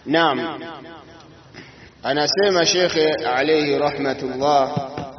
Naam, anasema shekhe alayhi rahmatullah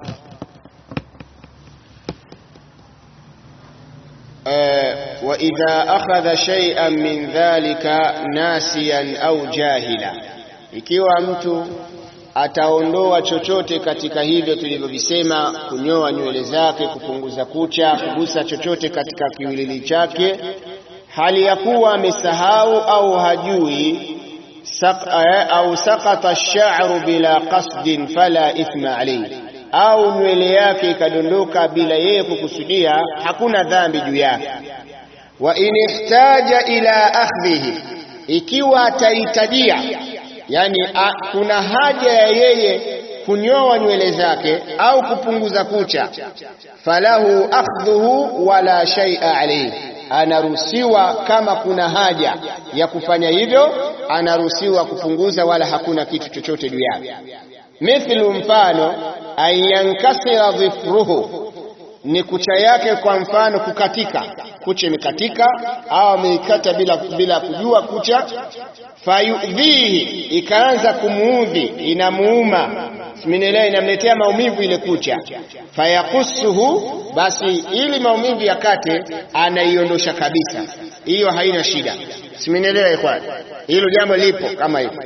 wa idha akhadha shay'an min dhalika nasiyan au jahila, ikiwa mtu ataondoa chochote katika hivyo tulivyovisema, kunyoa nywele zake, kupunguza kucha, kugusa chochote katika kiwilili chake, hali ya kuwa amesahau au hajui Sak, au sakata ash-sha'ru bila qasdin fala ithma alayhi, au nywele yake ikadondoka bila yeye kukusudia, hakuna dhambi juu yake. Wa in ihtaja ila akhdhihi, ikiwa atahitajia, yani a, kuna haja ya yeye kunyoa nywele zake au kupunguza kucha, falahu akhdhuhu wala shay'a alayhi anaruhusiwa kama kuna haja ya kufanya hivyo, anaruhusiwa kupunguza, wala hakuna kitu chochote juu yake. Mithlu, mfano ayankasira dhifruhu, ni kucha yake, kwa mfano kukatika, kucha imekatika au ameikata bila, bila kujua kucha, fayudhihi, ikaanza kumuudhi, inamuuma Siminelewa, inamletea maumivu ile kucha. Fayakusuhu, basi ili maumivu yakate, anaiondosha kabisa, hiyo haina shida. Siminelewa ikhwan, hilo jambo lipo kama hivyo.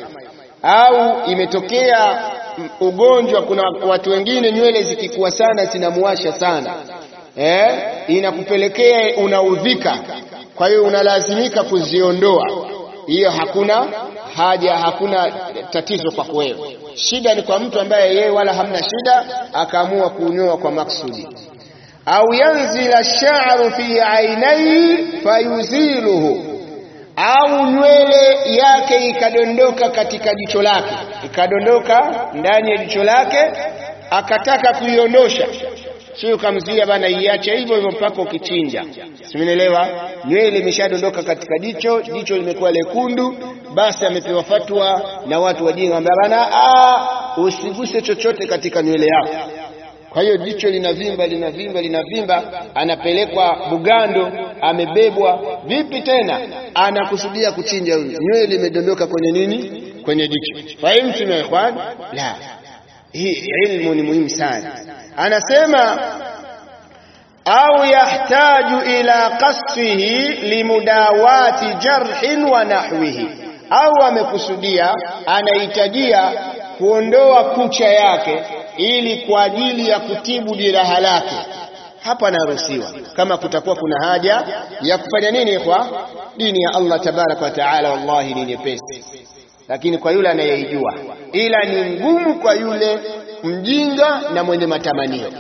Au imetokea ugonjwa, kuna watu wengine nywele zikikuwa sana zinamuwasha sana eh, inakupelekea unaudhika, kwa hiyo unalazimika kuziondoa. Hiyo hakuna haja, hakuna tatizo kwako wewe. Shida ni kwa mtu ambaye yeye wala hamna shida, akaamua kunyoa kwa maksudi. Au yanzila sha'ru fi ainai fayuziluhu, au nywele yake ikadondoka katika jicho lake, ikadondoka ndani ya jicho lake, akataka kuiondosha, sio kamzuia bana, iache hivyo hivyo mpaka ukichinja. Simenielewa? Nywele imeshadondoka katika jicho, jicho limekuwa lekundu, basi amepewa fatwa na watu wajinga, ambia bana, usiguse chochote katika nywele yako. Kwa hiyo jicho linavimba linavimba linavimba, anapelekwa Bugando, amebebwa. Vipi tena anakusudia kuchinja huyu, nywele imedondoka kwenye nini? Kwenye jicho. Fahimtum ya ikhwan? La, hii ilmu ni muhimu sana. Anasema au yahtaju ila qasfihi limudawati jarhin wa nahwihi, au amekusudia anahitajia kuondoa kucha yake ili kwa ajili ya kutibu jeraha lake, hapa anaruhusiwa. Kama kutakuwa kuna haja ya kufanya nini, kwa dini ya Allah tabaraka wa taala, wallahi ni nyepesi, lakini kwa yule anayeijua, ila ni ngumu kwa yule mjinga na mwenye matamanio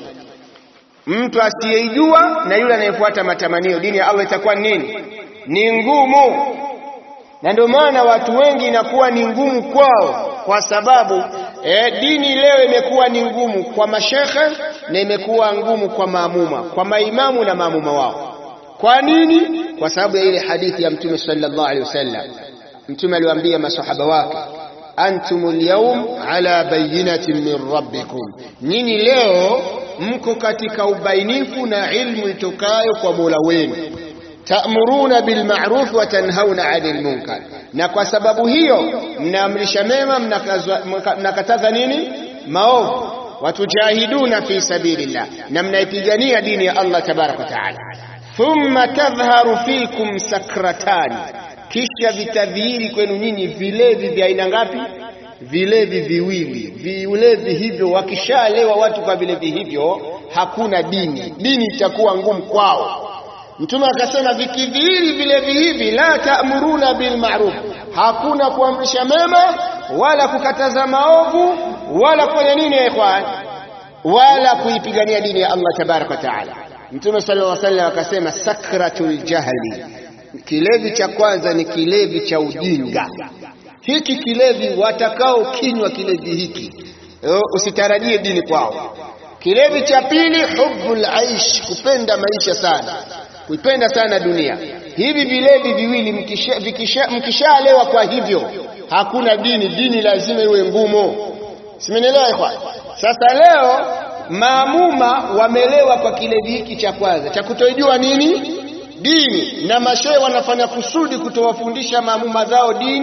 mtu asiyeijua na yule anayefuata matamanio, dini ya Allah itakuwa nini? Ni ngumu. Na ndio maana watu wengi inakuwa ni ngumu kwao, kwa sababu eh, dini leo imekuwa ni ngumu kwa mashekhe na imekuwa ngumu kwa maamuma, kwa maimamu na maamuma wao. Kwa nini? Kwa sababu ya ile hadithi ya Mtume sallallahu alaihi wasallam. Mtume aliwaambia masahaba wake antumul yawm ala bayinatin min rabbikum, nyinyi leo mko katika ubainifu na ilmu itokayo kwa Mola wenu. Ta'muruna bil ma'ruf wa tanhauna 'anil munkar, na kwa sababu hiyo mnaamrisha mema, mnakataza nini? Maovu. Watujahiduna fi sabilillah, na mnaipigania dini ya Allah tabaraka wa taala. Thumma tadhharu fikum sakratani kisha vitadhihiri kwenu nyinyi vilevi vya aina ngapi? Vilevi viwili. Vilevi hivyo wakishalewa watu kwa vilevi hivyo, hakuna dini, dini itakuwa ngumu kwao. Mtume akasema vikidhihiri vilevi hivi, la ta'muruna bil ma'ruf, hakuna kuamrisha mema wala kukataza maovu wala kufanya nini ya ikhwan, wala kuipigania dini ya Allah tabaraka wa taala. Mtume sallallahu alaihi wasallam akasema sakratul jahli Kilevi cha kwanza ni kilevi cha ujinga. Hiki kilevi watakao kinywa kilevi hiki usitarajie dini kwao. Kilevi cha pili hubbul aish, kupenda maisha sana, kuipenda sana dunia. Hivi vilevi viwili mkishalewa mkisha kwa hivyo hakuna dini, dini lazima iwe ngumu. Simenielewa ikhwan? Sasa leo maamuma wamelewa kwa kilevi hiki cha kwanza cha kutojua nini dini na mashehe wanafanya kusudi kutowafundisha maamuma zao dini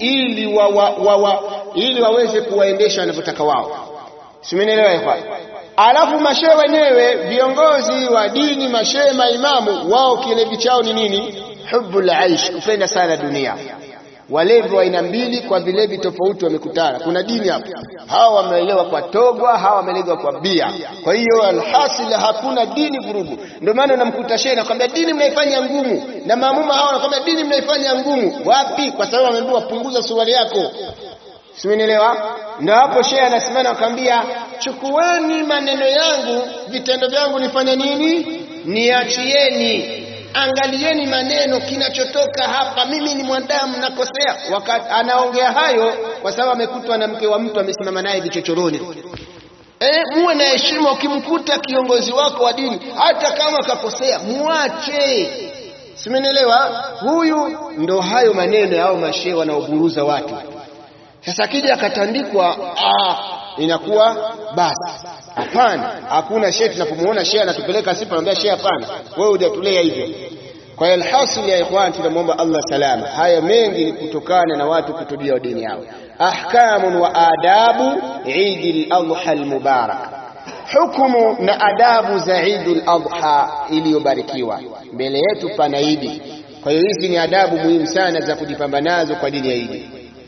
ili wa, wa, wa, wa, ili waweze kuwaendesha wanavyotaka wao. Simenielewa ikhwan? Alafu mashehe wenyewe viongozi wa dini, mashehe, maimamu, wao kilevi chao ni nini? Hubbul aish, kupenda sana dunia. Walevi wa aina mbili kwa vilevi tofauti wamekutana. Kuna dini hapo, hawa wameelewa kwa togwa, hawa wameelewa kwa bia. Kwa hiyo alhasil, hakuna dini vurugu. Ndio maana unamkuta shehe anakwambia dini mnaifanya ngumu, na maamuma hawa wanakwambia dini mnaifanya ngumu. Wapi? Kwa sababu ameambiwa punguza suruali yako. Simenielewa? Ndio hapo shehe anasimama akamwambia, chukueni maneno yangu, vitendo vyangu nifanye nini? Niachieni, angalieni maneno kinachotoka hapa. Mimi ni mwanadamu, nakosea. Wakati anaongea hayo, kwa sababu amekutwa na mke wa mtu amesimama naye vichochoroni. Eh, muwe na heshima. Ukimkuta kiongozi wako wa dini, hata kama akakosea, muache. Simenielewa? Huyu ndo hayo maneno yao mashehe wanaoburuza watu sasa akija akatandikwa, ah, inakuwa basi. Hapana, hakuna shehe. Tunapomuona shehe anatupeleka sifa, anambia shehe, hapana, wewe hujatulea hivyo. Kwa hiyo alhasil ya ikhwan, tunamwomba Allah salama. Haya mengi ni kutokana na watu kutujua dini yao. Ahkamun wa adabu Eid al-Adha al-Mubarak, hukumu na adabu za Eid al-Adha iliyobarikiwa. Mbele yetu pana Idi, kwa hiyo hizi ni adabu muhimu sana za kujipamba nazo kwa dini ya Idi.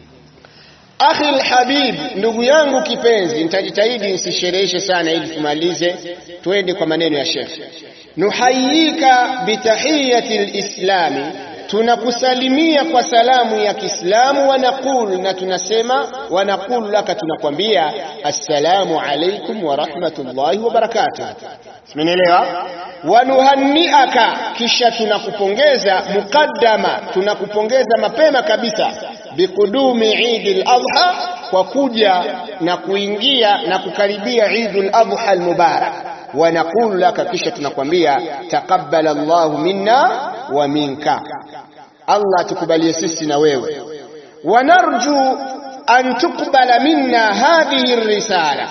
Akhi alhabib, ndugu yangu kipenzi, nitajitahidi nisishereheshe sana ili tumalize, twende kwa maneno ya Sheikh. Nuhayyika bitahiyati lislami, tunakusalimia kwa salamu ya Kiislamu. Wanaqul, na tunasema wanaqul laka, tunakwambia assalamu alaikum wa rahmatullahi wa barakatuh. Simenielewa? Wanuhanniaka, kisha tunakupongeza muqaddama, tunakupongeza mapema kabisa biqudumi Eid al-Adha, kwa kuja na kuingia na kukaribia Eid al-Adha al-Mubarak. Wa naqulu laka, kisha tunakwambia taqabbal Allahu minna wa minka, Allah atukubalie sisi na wewe. Wa narju an tuqbala minna hadhihi ar-risala,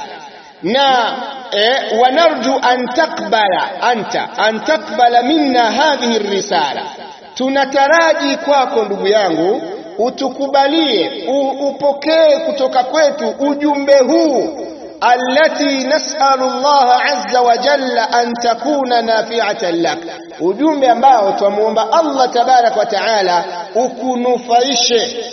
na eh, wa narju an taqbala anta an taqbala minna hadhihi ar-risala, tunataraji kwako ndugu yangu utukubalie upokee kutoka kwetu ujumbe huu, allati nasalu Allah azza wa jalla an takuna nafi'atan lak, ujumbe ambao twamuomba Allah tabaraka wa taala ukunufaishe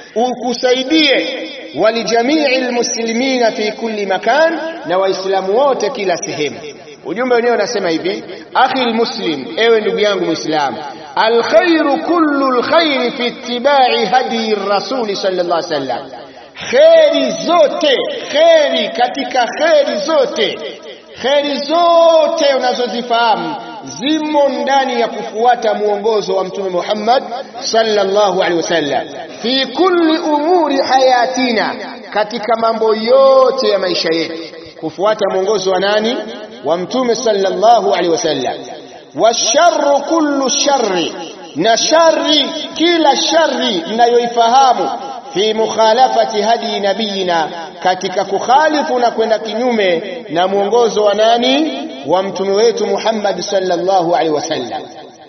ukusaidie, walijamii lmuslimina fi kulli makan, na waislamu wote kila sehemu. Ujumbe wenyewe unasema hivi: akhi lmuslim, ewe ndugu yangu Muislamu, alkhairu kullu lkhairi fi ittibai hadi rasuli sallallahu alaihi wasallam, kheri zote, kheri katika kheri zote, kheri zote unazozifahamu zimo ndani ya kufuata mwongozo wa Mtume Muhammad sallallahu alaihi wasallam, fi kulli umuri hayatina, katika mambo yote ya maisha yetu, kufuata mwongozo wa nani? Wa Mtume sallallahu alaihi wasallam. Washarru kullu sharri, na shari, kila shari mnayoifahamu fi mukhalafati hadi nabiyina, katika kukhalifu na kwenda kinyume na mwongozo wa nani? Wa mtume wetu Muhammad sallallahu alaihi wasallam.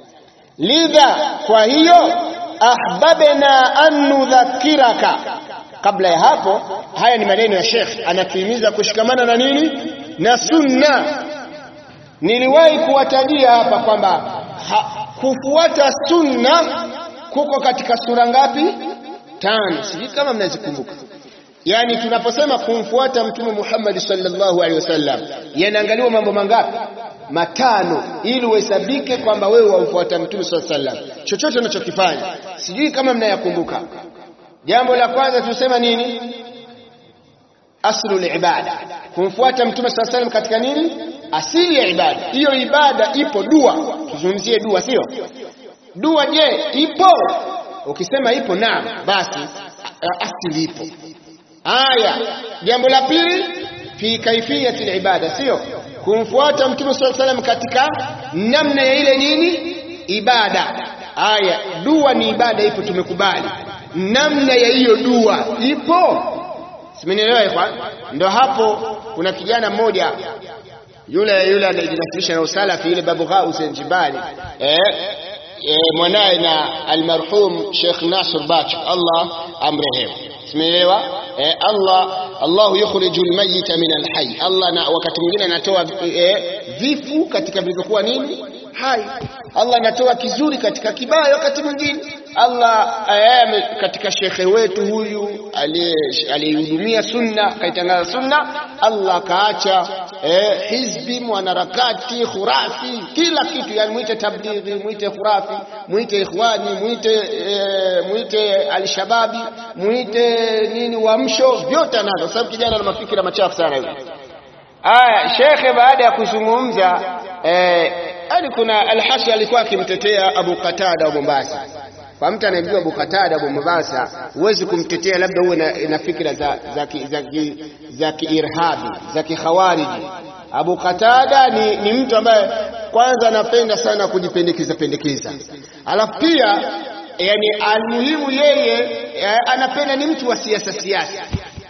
Lidha, kwa hiyo ahbabna an nudhakiraka. Kabla ya hapo, haya ni maneno ya Sheikh, anatuhimiza kushikamana na nini? Na sunna. Niliwahi kuwatajia hapa kwamba kufuata sunna kuko katika sura ngapi? Tano, sijui kama mnazikumbuka. Yaani tunaposema kumfuata Mtume Muhammad sallallahu alaihi wasallam, yanaangaliwa mambo mangapi? Matano, ili uhesabike kwamba wewe wamfuata Mtume sallallahu alaihi wasallam, chochote unachokifanya. Sijui kama mnayakumbuka. Jambo la kwanza tusema nini? Aslul ibada, kumfuata Mtume sallallahu alaihi wasallam katika nini? Asili ya ibada. Hiyo ibada ipo, dua. Tuzungumzie dua, sio dua. Je, ipo? Ukisema ipo, naam, basi asili ipo. Aya, jambo la pili, fi kaifiyati ibada, sio kumfuata Mtume sallallahu alaihi wasallam katika namna ya ile nini ibada. Aya, dua ni ibada, ipo, tumekubali. Namna ya hiyo dua ipo, simenielewa ikhwan? Ndo hapo kuna kijana mmoja yule yule anajinasilisha na usalafi, yule Babu Ghaus Jibali eh e, mwanaye na almarhum Sheikh Nasr Bach Allah amrehemu simeelewa e, Allah Allahu yukhriju almayyita min alhayy Allah na wakati mwingine anatoa e, vifu katika vilivyokuwa nini hai Allah anatoa kizuri katika kibaya wakati mwingine Allah ayame katika shekhe wetu huyu aliyehudumia sunna kaitangaza sunna Allah kaacha eh, hizbi mwanarakati khurafi kila kitu yani mwite tablighi mwite khurafi mwite ikhwani mwite eh, mwite alshababi mwite nini uamsho vyote anazo sababu kijana na mafikira machafu sana hivi aya shekhe baada ya kuzungumza eh, yani kuna Al-Hasan alikuwa akimtetea Abu Qatada wa Mombasa. Kwa mtu anayemjua Abu Qatada wa Mombasa, huwezi kumtetea labda uwe na, na fikra za za ki, za ki, za kiirhabi za kikhawariji. Abu Qatada ni, ni mtu ambaye kwanza anapenda sana kujipendekeza pendekeza, alafu pia yani almuhimu yeye anapenda ni mtu wa siasa siasa.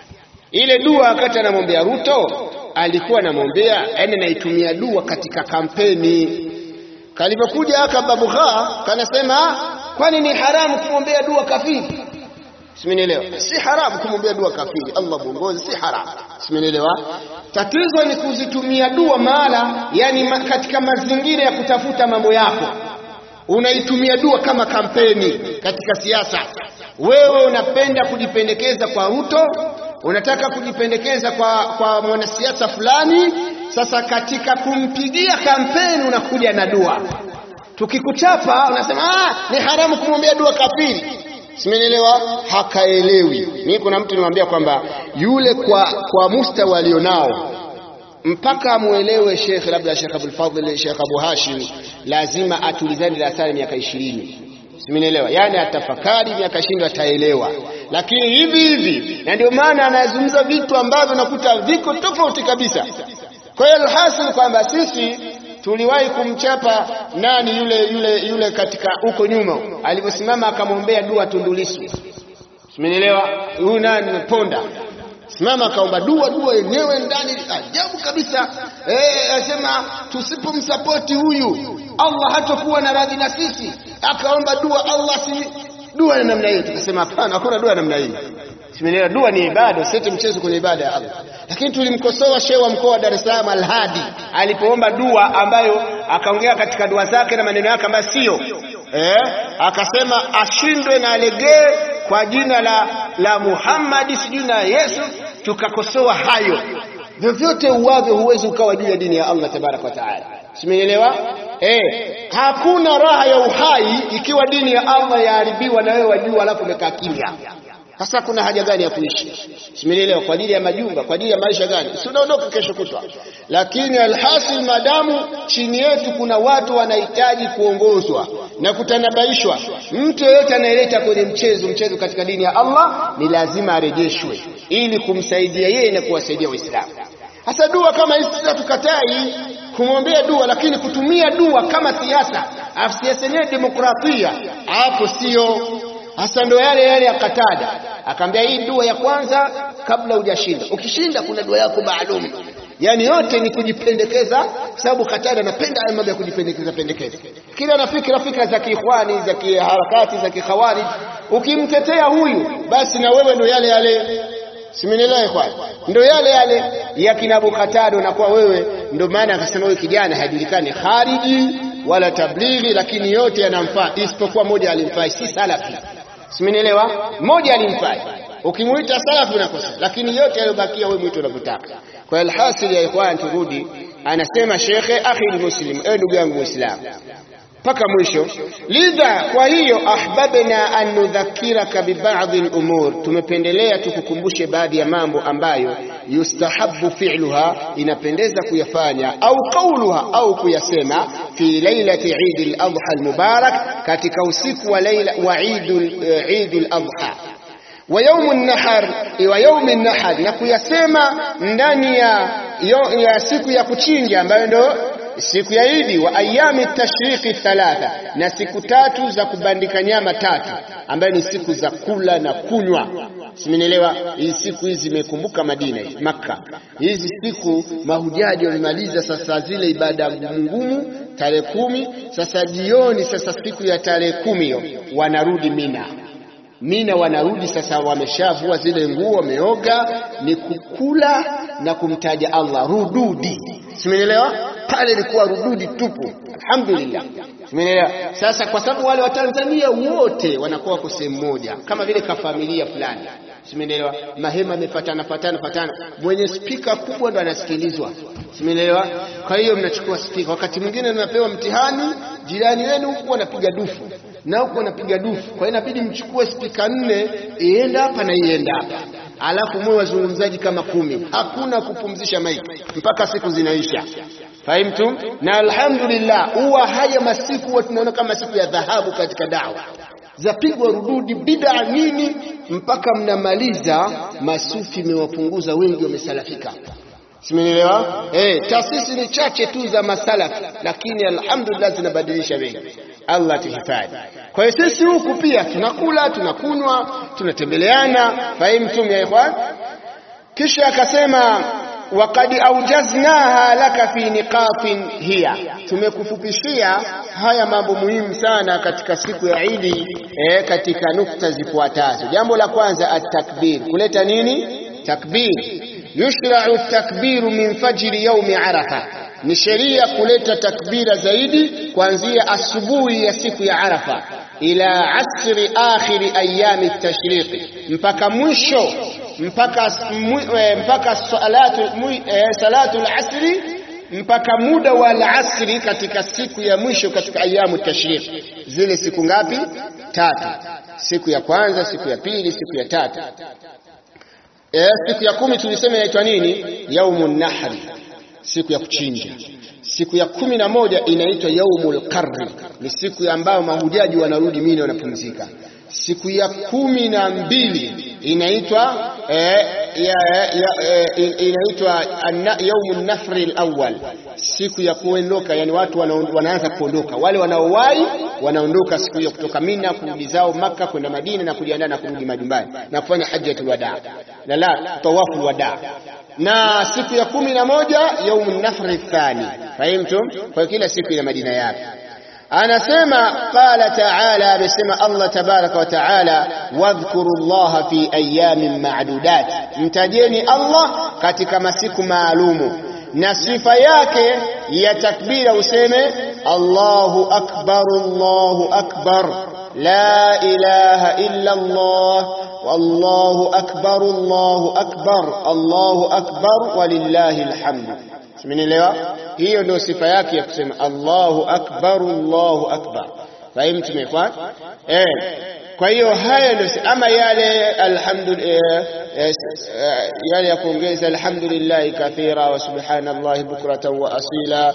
Ile dua wakati anamwombea Ruto alikuwa anamwombea yani anaitumia dua katika kampeni. Kalivyokuja aka Babugha kanasema kwani ni haramu kumwombea dua kafiri? Simenielewa? Si haramu kumwombea dua kafiri, Allah muongoze, si haramu. Simenielewa? Tatizo ni kuzitumia dua mahala, yani ma, katika mazingira ya kutafuta mambo yako, unaitumia dua kama kampeni katika siasa. Wewe unapenda kujipendekeza kwa Ruto, unataka kujipendekeza kwa, kwa mwanasiasa fulani. Sasa katika kumpigia kampeni unakuja na dua, tukikuchapa unasema ah, ni haramu kumwombea dua kafiri. Simenielewa? Hakaelewi. Mimi kuna mtu nimwambia kwamba yule kwa, kwa mustawa alionao mpaka amuelewe Sheikh labda Sheikh Abdul Fadhil, Sheikh Abu Hashim, lazima atulizane darasani miaka ishirini simenielewa yani atafakari miaka ishirini ataelewa lakini hivi hivi na ndio maana anazungumza vitu ambavyo nakuta viko tofauti kabisa kwa hiyo alhasil kwamba sisi tuliwahi kumchapa nani yule yule yule katika huko nyuma alivyosimama akamwombea dua Tundu Lissu simenielewa huyu nani Ponda simama akaomba dua dua yenyewe ndani ajabu kabisa eh asema tusipomsapoti huyu Allah hatakuwa na radhi na sisi akaomba dua Allah si dua ya namna hiyo tukasema hapana hakuna dua ya namna hiyo simenielewa dua ni ibada usete mchezo kwenye ibada ya Allah lakini tulimkosoa shehe wa mkoa wa Dar es Salaam Al-Hadi alipoomba dua ambayo akaongea katika dua zake na maneno yake ambayo sio eh akasema ashindwe na alegee kwa jina la la Muhammad sijui na Yesu tukakosoa hayo vyovyote uwavyo huwezi ukawa juu ya dini ya Allah tabaraka wa taala simenielewa eh hakuna raha ya uhai ikiwa dini ya Allah yaharibiwa na wewe wajua alafu umekaa kimya sasa kuna haja gani ya kuishi simenielewa kwa ajili ya majumba kwa ajili ya maisha gani si unaondoka kesho kutwa lakini alhasil madamu chini yetu kuna watu wanahitaji kuongozwa na kutanabaishwa mtu yeyote anayeleta kwenye mchezo mchezo katika dini ya Allah ni lazima arejeshwe ili kumsaidia yeye na kuwasaidia waislamu hasa dua kama hizi sasa tukatai kumwombea dua lakini kutumia dua kama siasa afu siasa yenyewe demokrasia hapo sio hasa ndo yale yale ya Katada akaambia hii dua ya kwanza kabla hujashinda ukishinda kuna dua yako maalum yani yote ni kujipendekeza sababu Katada anapenda haya mambo ya kujipendekeza pendekeza kila na fikra fikra za kiikhwani za kiharakati za kikhawarij ukimtetea huyu basi na wewe ndo yale yale simenielewa ikhwan ndo yale yale ya kina Abu Qatada na kwa wewe ndo maana akasema huyu kijana hajulikani khariji wala tablighi lakini yote yanamfaa isipokuwa moja alimfaa si salafi simenielewa moja alimfaa ukimuita salafi unakosa lakini yote yaliyobakia wewe mwito unavyotaka kwa alhasil ya ikhwan turudi anasema shekhe akhi muslim ewe ndugu yangu muislamu mpaka mwisho lidha kwa hiyo ahbabna an nudhakiraka bibadhi al-umur tumependelea tukukumbushe baadhi ya mambo ambayo yustahabu fi'luha inapendeza kuyafanya au qauluha au kuyasema fi lailati Eid al-Adha al-Mubarak katika usiku wa laila wa Eid al-Adha wa yawm an-nahar wa yawm an-nahar na kuyasema ndani ya, ya siku ya kuchinja ambayo ndio siku ya Idi, wa ayami tashriqi thalatha, na siku tatu za kubandika nyama tatu, ambayo ni siku za kula na kunywa. Simenielewa? Hizi siku hizi zimekumbuka Madina, Makka. Hizi siku mahujaji wamemaliza sasa zile ibada ngumu tarehe kumi. Sasa jioni, sasa siku ya tarehe kumi hiyo wanarudi Mina. Mina wanarudi sasa, wameshavua zile nguo, wameoga, ni kukula na kumtaja Allah, rududi. Simenielewa? Pale ilikuwa rududi tupu, alhamdulillah. Simenielewa? Sasa kwa sababu wale Watanzania wote wanakuwa kwa sehemu moja, kama vile kafamilia fulani Simenielewa? Mahema yamefatana fatana fatana, mwenye spika kubwa ndo anasikilizwa. Simenielewa? Kwa hiyo mnachukua spika, wakati mwingine mnapewa mtihani, jirani wenu huku anapiga dufu na huku anapiga dufu, kwa hiyo inabidi mchukue spika nne, ienda hapa na ienda hapa, alafu mwe wazungumzaji kama kumi. Hakuna kupumzisha maiki mpaka siku zinaisha. Fahimtum? Na alhamdulillah, huwa haya masiku huwa tunaona kama siku ya dhahabu katika dawa zapigwa rududi bid'a nini mpaka mnamaliza. Masufi imewapunguza wengi, wamesalafika. Simenielewa? Eh, taasisi ni chache tu za masalafi, lakini alhamdulillah zinabadilisha wengi. Allah tuhifadhi. Kwa hiyo sisi huku pia tunakula, tunakunywa, tunatembeleana. Fahimtum ya ikhwan? Kisha akasema waqad aujaznaha laka fi niqatin hiya, tumekufupishia haya mambo muhimu sana katika siku ya Idi eh, katika nukta zifuatazo. Jambo la kwanza at-takbir, kuleta nini? Takbir. Yushra'u at-takbiru min fajri yaumi Arafa, ni sheria kuleta takbira zaidi kuanzia asubuhi ya siku ya Arafa ila asri akhiri ayami tashriqi, mpaka mwisho mpaka mpaka salatu salatu al-asri mpaka muda wa al-asri katika siku ya mwisho katika ayamu tashriq. Zile siku ngapi? Tatu. Siku ya kwanza, siku ya pili, siku ya tatu. E, siku ya kumi tulisema inaitwa nini? Yaumun nahri, siku ya kuchinja. Siku ya kumi na moja inaitwa yaumul qarri, ni siku ambayo mahujaji wanarudi Mina wanapumzika. Siku ya kumi na mbili inaitwa eh, ya, ya, eh, inaitwa yaumun nafri alawwal, siku ya kuondoka, yani watu wanaanza kuondoka. Wale wanaowahi wanaondoka siku hiyo kutoka Mina kurudi zao Maka kwenda Madina na kujiandaa na kurudi majumbani na kufanya hajjatul wadaa la la tawafu wadaa na siku ya kumi na moja yaumun nafri thani. Fahimtum? Kwa kila siku ina majina yake. Anasema qala taala, amesema Allah tabaraka wa taala, wadhkuru llaha fi ayamin ma'dudat, mtajeni Allah katika masiku maalumu. Na sifa yake ya takbira useme Allahu akbar, Allahu akbar, la ilaha illa Allah wallahu akbar, Allahu akbar, Allahu akbar walillahi alhamdu. Simenielewa? Hiyo ndio sifa yake ya kusema Allahu akbar, Allahu akbar. Fahimu tumekwa eh. Kwa hiyo haya ndio ama yale alhamdulillah, yale ya kuongeza alhamdulillah kathira wa subhanallahi bukratan wa asila,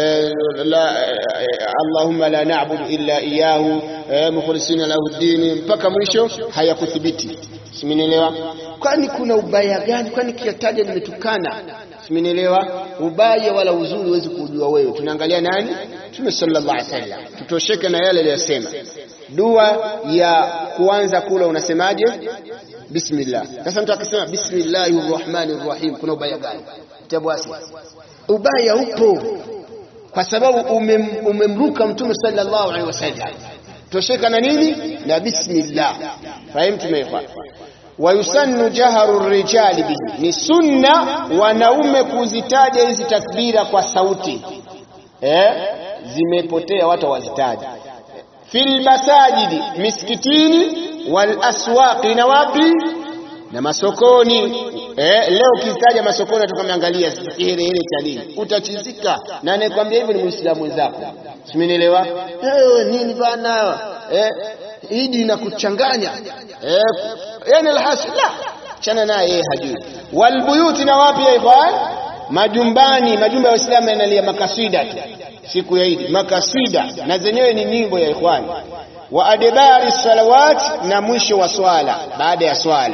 la allahumma la na'budu illa iyyahu mukhlisina lahu dini, mpaka mwisho hayakuthibiti. Simenielewa? Kwani kuna ubaya gani? Kwani kiataja nimetukana Simenielewa? Ubaya wala uzuri huwezi kujua wewe. Tunaangalia nani? Mtume sallallahu alaihi wasallam, tutosheke na yale aliyosema. Dua ya kuanza kula unasemaje? Bismillah. Sasa mtu akisema bismillahir rahmanir rahim, kuna ubaya gani? Tabwasi, ubaya upo kwa sababu umem, umemruka Mtume sallallahu alaihi wasallam. Tosheka na nini? Na bismillah. Fahimu tumefa wayusannu jaharu rijali bihi, ni sunna wanaume kuzitaja hizi takbira kwa sauti eh, zimepotea watu wazitaja. Fil masajidi, misikitini, wal aswaqi, na wapi na masokoni. Eh, leo ukitaja masokoni tukameangalia sasa kiherehere cha nini, utachizika. Na anayekwambia hivyo ni muislamu mwenzako, simenielewa? Eh, nini bana eh, idi inakuchanganya eh, yani alhasil la chana naye yeye hajui. Walbuyuti, na wapi ya ikhwan? Majumbani, majumba ya Waislamu yanalia makaswida tu siku ya Idi, makaswida na zenyewe ni nyimbo ya ikhwan. Wa adbari salawat, na mwisho wa swala, baada ya swala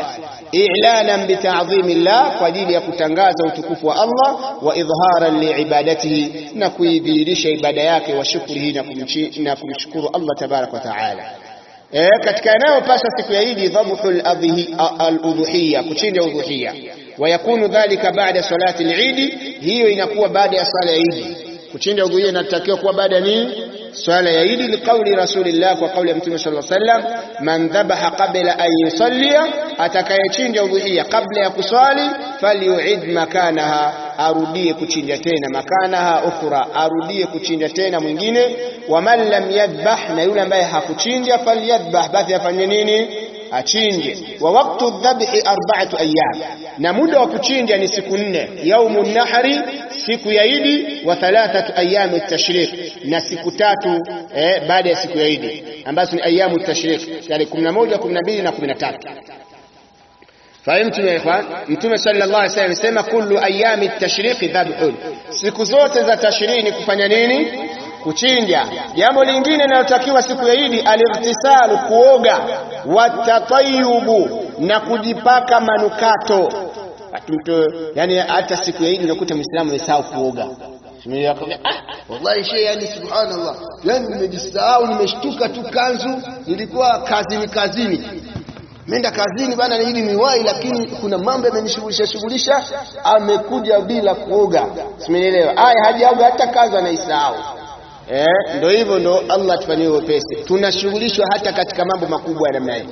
i'lanan bita'dhimi llah, kwa ajili ya kutangaza utukufu wa Allah, wa idharan liibadatihi, na kuidhihirisha ibada yake, wa shukrihi, na kumshukuru Allah tabaraka wa taala. E, katika yanayopaswa siku ya Idi dhabhu al-udhuhiya, kuchinja udhuhiya, wa yakunu dhalika baada salati al-Idi, hiyo inakuwa baada ya swala ya Idi. Kuchinja udhuhiya inatakiwa kuwa baada ya nini? Swala ya Idi, liqauli rasulillah, kwa kauli ya Mtume sallallahu alaihi wasallam, man dhabaha qabla an yusallia, atakayechinja udhuhiya kabla ya kuswali, falyuid makanaha, arudie kuchinja tena, makanaha ukhra, arudie kuchinja tena mwingine. Wa man lam yadhbah, na yule ambaye hakuchinja, falyadhbah, basi afanye nini? Achinje. Wa waqtu dhabhi arba'atu ayyam, na muda wa kuchinja ni siku nne. Yaumu nahri, siku ya Idi, wa thalathatu ayami tashriq, na siku tatu eh, baada ya siku ya Idi ambazo ni ayamu tashriq, yani 11, 12 na 13. Fahimtum ya ikhwan? Mtume sallallahu alaihi wasallam anasema kullu ayami tashriqi dhabhun, siku zote za tashriqi ni kufanya nini? Kuchinja. Jambo lingine linalotakiwa siku ya Idi, alirtisalu, kuoga, watatayubu, na kujipaka manukato. Mtu yani, hata siku ya Idi unakuta Muislamu amesahau kuoga. Ah, wallahi shehe, yani subhanallah, yani nimejisahau, nimeshtuka tu kanzu, nilikuwa kazini kazini Menda kazini bana ili niwahi, lakini kuna mambo yamenishughulisha shughulisha, amekuja bila kuoga. Simenielewa? Aya, hajaoga hata kazi anaisahau. Eh, ndio hivyo, ndo Allah tufanyie wepesi. Tunashughulishwa hata katika mambo makubwa ya namna hii.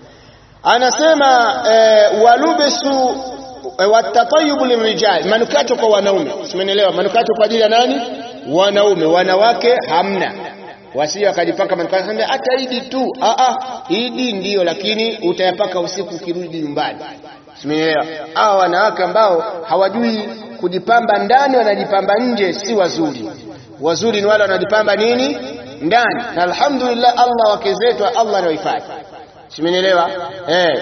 Anasema eh, walubisu eh, watatayubu lirijal, manukato kwa wanaume. Simenielewa? Manukato kwa ajili ya nani? Wanaume, wanawake hamna wasije wakajipaka manukato hata Idi tu. Ah ah, Idi ndiyo, lakini utayapaka usiku ukirudi nyumbani. Simeelewa? Hawa wanawake ambao hawajui kujipamba ndani, wanajipamba nje, si wazuri. Wazuri ni wale wanajipamba nini? Ndani. Na alhamdulillah, Allah wake zetu, Allah anawahifadhi. Simeelewa? Eh,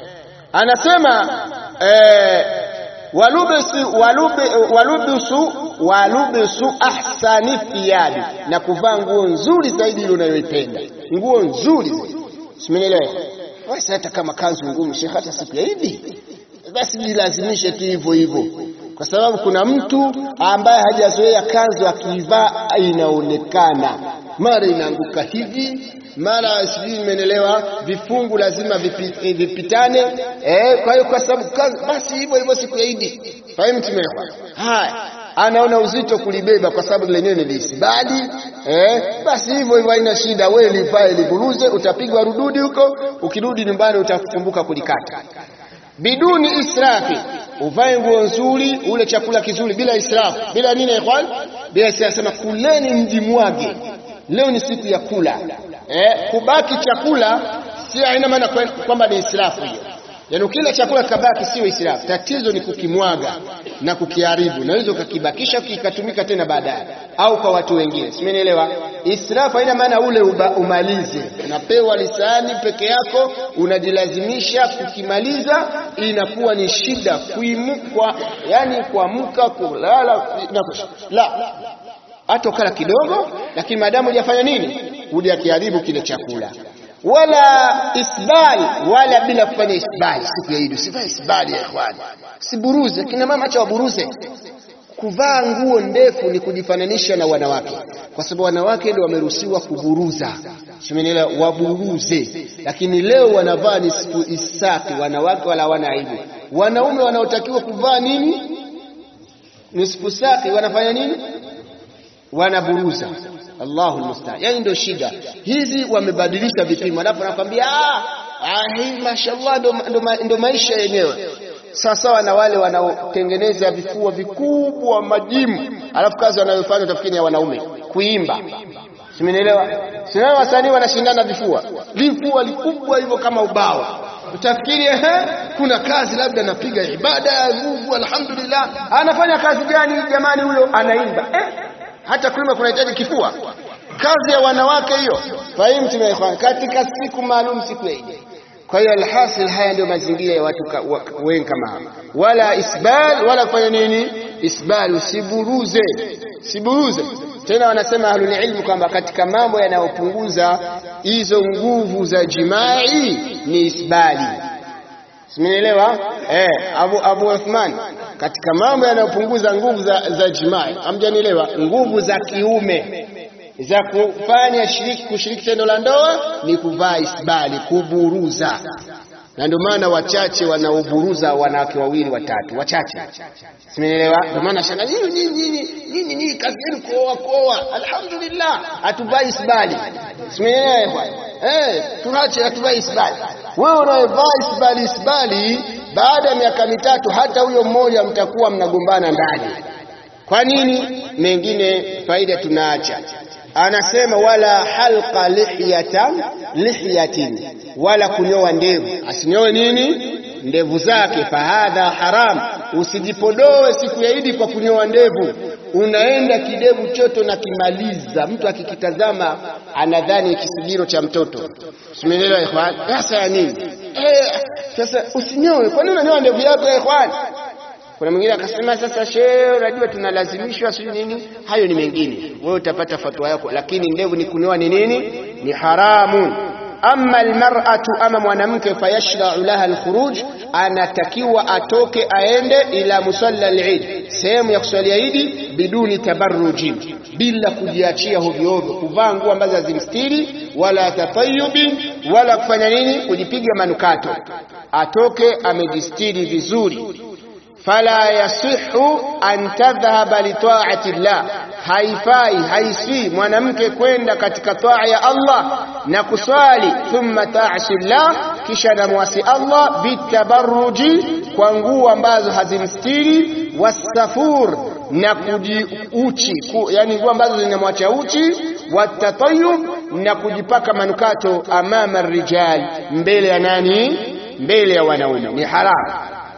anasema eh, walubisu walubisu walubisu ahsani thiyabi, na kuvaa nguo nzuri zaidi ile unayoipenda, nguo nzuri. Simenielewa? Basi hata kama kanzu ngumu, shekhe, hata siku ya Idi basi jilazimishe tu hivyo hivyo, kwa sababu kuna mtu ambaye hajazoea kanzu, akiivaa inaonekana mara inaanguka hivi mara sijui, nimeelewa, vifungu lazima vipi, vipitane. Eh, kwa hiyo kwa sababu basi hivyo hivyo siku ya Idi, fahimu tumekwa haya anaona uzito kulibeba kwa sababu lenyewe ni lisibadi eh, basi hivyo hivyo haina shida. Wewe livae liburuze, utapigwa rududi huko, ukirudi nyumbani utakumbuka kulikata. Biduni israfi, uvae nguo nzuri, ule chakula kizuri bila israfu, bila nini ikhwan, bila israfu. Sema kuleni mjimwage, leo ni siku ya kula eh, kubaki chakula si haina maana kwamba ni israfu hiyo Yaani ukila chakula kabaki sio israfu. Tatizo ni kukimwaga na kukiharibu, naweza ukakibakisha kikatumika tena baadaye, au kwa watu wengine. Simenielewa? Israfu haina maana ule uba, umalize. Unapewa lisani peke yako, unajilazimisha kukimaliza, inakuwa ni shida kuimukwa, yani kuamka, kulala la hata ukala kidogo, lakini maadamu hujafanya nini, hujakiharibu kile chakula wala isbal wala bila kufanya isbali siku ya Idi. Usivae isbali ya ikhwani, siburuze. Kina mama acha waburuze. Kuvaa nguo ndefu ni kujifananisha na wanawake, kwa sababu wanawake ndio wameruhusiwa kuburuza, simenielewa, waburuze. Lakini leo wanavaa ni siku isaki, wanawake wala hawana aibu. Wanaume wanaotakiwa kuvaa nini, nisfu saki, wanafanya nini? Wanaburuza. Allahu almustaan. Yani ndio shida hizi, wamebadilisha vipimo, alafu anakwambia ah, hii mashallah ndo maisha yenyewe. Sawasawa na wale wanaotengeneza vifua vikubwa majimu, alafu kazi wanayofanya utafikiri ya wanaume kuimba, simenielewa? Sina wasanii wanashindana vifua, vifua vikubwa hivyo kama ubao, utafikiri ehe, kuna kazi labda anapiga ibada ya nguvu, alhamdulillah. Anafanya kazi gani jamani? Huyo anaimba eh? hata kuimba kunahitaji kifua? Kazi ya wanawake hiyo. Fahimu tumeifanya katika siku maalum, siku ya Idi. Kwa hiyo alhasil, haya ndio mazingira ya watu wengi kama hawa, wala isbal wala kufanya nini, isbal, usiburuze, siburuze tena. Wanasema ahlul ilmu kwamba katika mambo yanayopunguza hizo nguvu za jimai ni isbali. Simenielewa? Eh, Abu Abu Uthman katika mambo yanayopunguza nguvu za, za jimai, hamjanielewa? Nguvu za kiume za kufanya shiriki, kushiriki tendo la ndoa ni kuvaa isbali, kuburuza, na ndio maana wachache wanaoburuza wanawake wawili watatu, wachache. Simenielewa? Ndio maana shanga nyinyi nyinyi nyinyi nyinyi kazi yenu kuoa kuoa, alhamdulillah, hatuvai isbali. Simenielewa bwana? Eh, tuache hatuvai isbali. Wewe unayevaa isbali isbali, baada ya miaka mitatu hata huyo mmoja mtakuwa mnagombana ndani. Kwa nini? Mengine faida tunaacha. Anasema wala halqa lihyatan lihyatin, wala kunyoa ndevu. Asinyoe nini? Ndevu zake. Fahadha haram, usijipodoe siku ya Idi kwa kunyoa ndevu. Unaenda kidevu choto na kimaliza, mtu akikitazama anadhani kisigiro cha mtoto. Simeelewa ikhwan? Sasa ya nini? Eh, sasa usinyoe. Kwa nini unanyoa ndevu yako ya ikhwan? Kuna mwingine akasema sasa, shehe, unajua tunalazimishwa sio nini? Hayo ni mengine, wewe utapata fatwa yako, lakini ndevu ni kunyoa ni nini? Ni haramu. Amma almar'atu, ama mwanamke, fayashra'u laha alkhuruj, anatakiwa atoke aende ila musalla al-Eid, sehemu ya kuswalia Idi, biduni tabarruji, bila kujiachia hovyo hovyo, kuvaa nguo ambazo hazimstiri, wala tatayubin, wala kufanya nini, kujipiga manukato. Atoke amejistiri vizuri fala yasihu an tadhhaba li ta'ati llah, haifai haiswi mwanamke kwenda katika taa ya Allah na kuswali, thumma ta'si llah, kisha namwasi Allah bitabarruji, kwa nguo ambazo hazimstiri, wasafur, na kujiuchi, yani nguo ambazo zinamwacha uchi, watatayub, na kujipaka manukato, amama rijal, mbele ya nani? Mbele ya wanaume, ni haramu.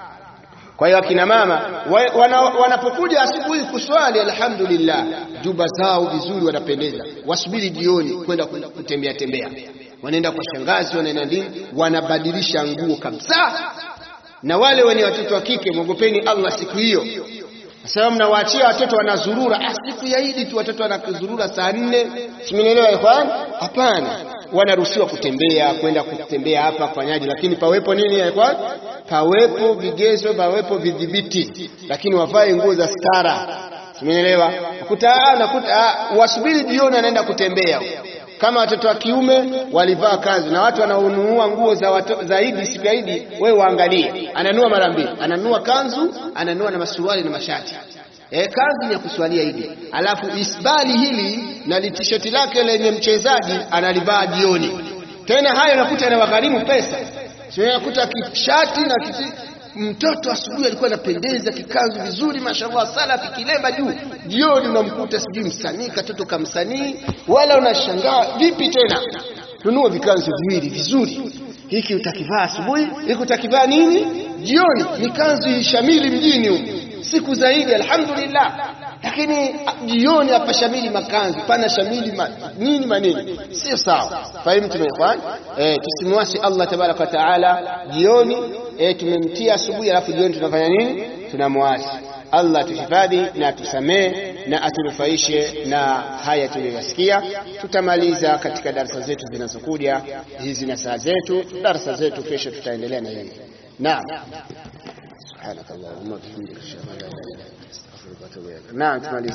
Kwa hiyo akina mama wanapokuja wana asubuhi kuswali, alhamdulillah, juba zao vizuri, wanapendeza. Wasubiri jioni kwenda kutembea tembea, wanaenda kwa shangazi, wanaenda nini, wanabadilisha nguo kabisa. Na wale wenye watoto wa kike, mwogopeni Allah siku hiyo. Sasa mnawaachia watoto wanazurura, ah, siku ya Idi tu watoto wanazurura saa nne, simenielewa ikhwan? Hapana, wanaruhusiwa kutembea, kwenda kutembea hapa kufanyaje, lakini pawepo nini ikhwan? Pawepo vigezo, pawepo vidhibiti, lakini wavae nguo za stara, simenielewa? Nakuta nakuta wasubiri jioni, anaenda kutembea kama watoto wa kiume walivaa kanzu na watu wanaonunua nguo za, wato, za Idi siku ya Idi, wewe waangalie, ananua mara mbili, ananua kanzu, ananua na masuruali na mashati. E, kanzu ni ya kuswalia Idi, alafu isbali hili na litishoti lake lenye mchezaji analivaa jioni. Tena hayo nakuta yanawagharimu pesa, sio nakuta kishati na kiti mtoto asubuhi alikuwa anapendeza kikanzu vizuri, mashallah, salafi kilemba juu. Jioni unamkuta sijui msanii katoto ka msanii, wala unashangaa vipi tena. Nunua vikanzu viwili vizuri, hiki utakivaa asubuhi, hiki utakivaa nini jioni. Ni kanzu ishamili mjini huko siku zaidi, alhamdulillah. Lakini jioni hapa shamili makanzu pana shamili ma, nini manini, sio sawa. Fahimu tumeifanya eh, tusimwasi Allah tabaraka wa taala jioni eh, tumemtia asubuhi, alafu jioni tunafanya nini? Tunamwasi Allah. Tuhifadhi na tusamee na atunufaishe na haya tuliyoyasikia. Tutamaliza katika darasa zetu zinazokuja hizi na saa zetu, darasa zetu kesho tutaendelea na hili. Naam, subhanakallahumma wa bihamdika ashhadu an la ilaha illa anta astaghfiruka wa atubu ilaik. Naam, tumalize.